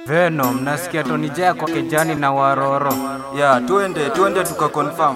Venom, nasikia Tony Jaa kwa kejani na Waroro. ya twende twende tukakonfirm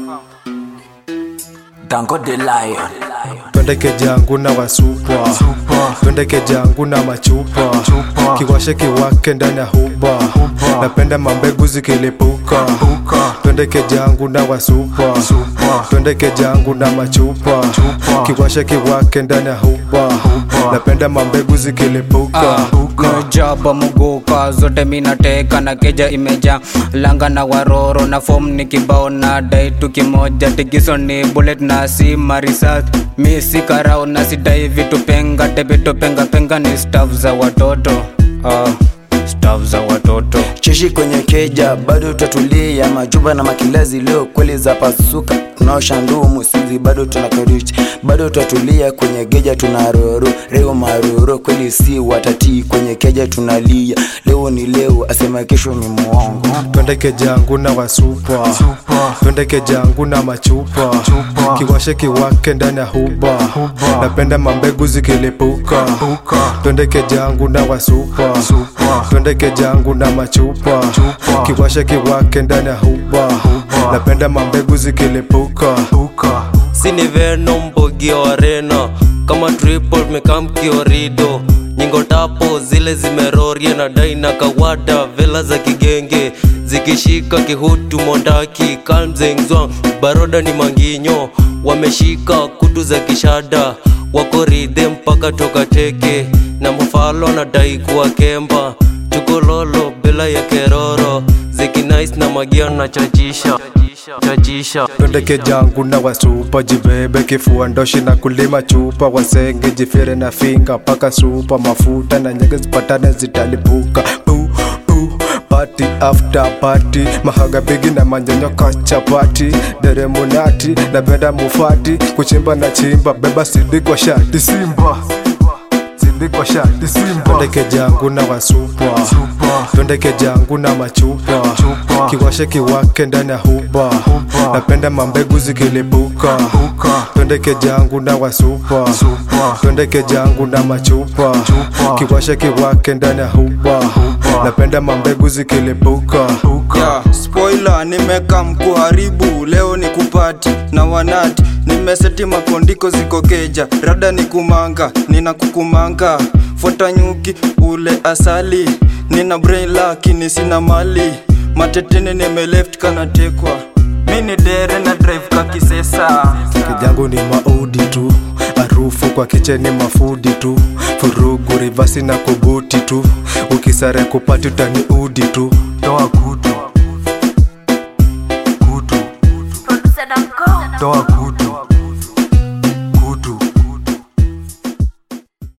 Dango the Lion. twende kejangu na wasupa twende kejangu na machupa kiwashe kiwake ndani ya huba napenda mambegu zikilipuka twende kejangu na wasupa twende kejangu na machupa kiwashe kiwake ndani ya huba napenda mambegu zikilipuka Mejaba muguka zote minateka na keja imeja langa na waroro na form ni kibao na dai tu kimoja tigiso ni bullet na si marisat mi si karao na sidai vitu penga tebeto penga penga ni staff za watoto uh, staff za watoto Cheshi kwenye keja bado tutatulia, majuba na makilazi leo kweli za pasuka, tunaosha ndumu sizi bado tunakarichi, bado tutatulia kwenye geja tunaroro reo maroro kweli si watatii kwenye keja tunalia, leo ni leo asema kesho ni muongo. twende kejangu na wasupa twende kejangu na machupa kiwashe kiwake ndani ya huba napenda mambegu zikilipuka twende kejangu na wasupa twende kejangu na machupa kiwashe kiwake ndani ya huba napenda mambegu zikilipuka sini Venom Bogi Arena kama triple mekam kiorido nyingo tapo zile zimerorie na dai na kawada vela za kigenge zikishika kihutu mondaki kalmzengzwang baroda ni manginyo wameshika kutu za kishada wako ridhe mpaka toka teke na mfalo na dai kuwa kemba chukololo bila ya keroro zikinais na magia na chachisha chachisha twende kejangu na wasupa jibebe kifua ndoshi na kulima chupa wasenge jifire na finga paka supa mafuta na nyege zipatane zitalipuka Pu, pu, party after party mahaga bigi na manjanyo kachapati deremunati na benda mufati kuchimba na chimba beba sidi kwa shati simba sidi kwa shati simba twende kejangu na wasupa twende kejangu na machupa kiwashe kiwake ndani ya huba napenda mambegu zikilipuka twende kejangu na wasupa twende kejangu na machupa kiwashe kiwake ndani ya huba napenda mambegu zikilipuka ya spoiler nimeka mkuharibu leo ni kupati na wanati nimeseti makondiko ziko keja rada ni kumanga nina kukumanga fuata nyuki ule asali nina brain lakini sina mali matetene nimeleft kanatekwa mi ni dere na drive kakisesa kijangu ni maudi tu harufu kwa kicheni mafudi tu furugu rivasi na kubuti tu ukisare kupati utaniudi tu toa kutu kutu Producer Danko. toa kutu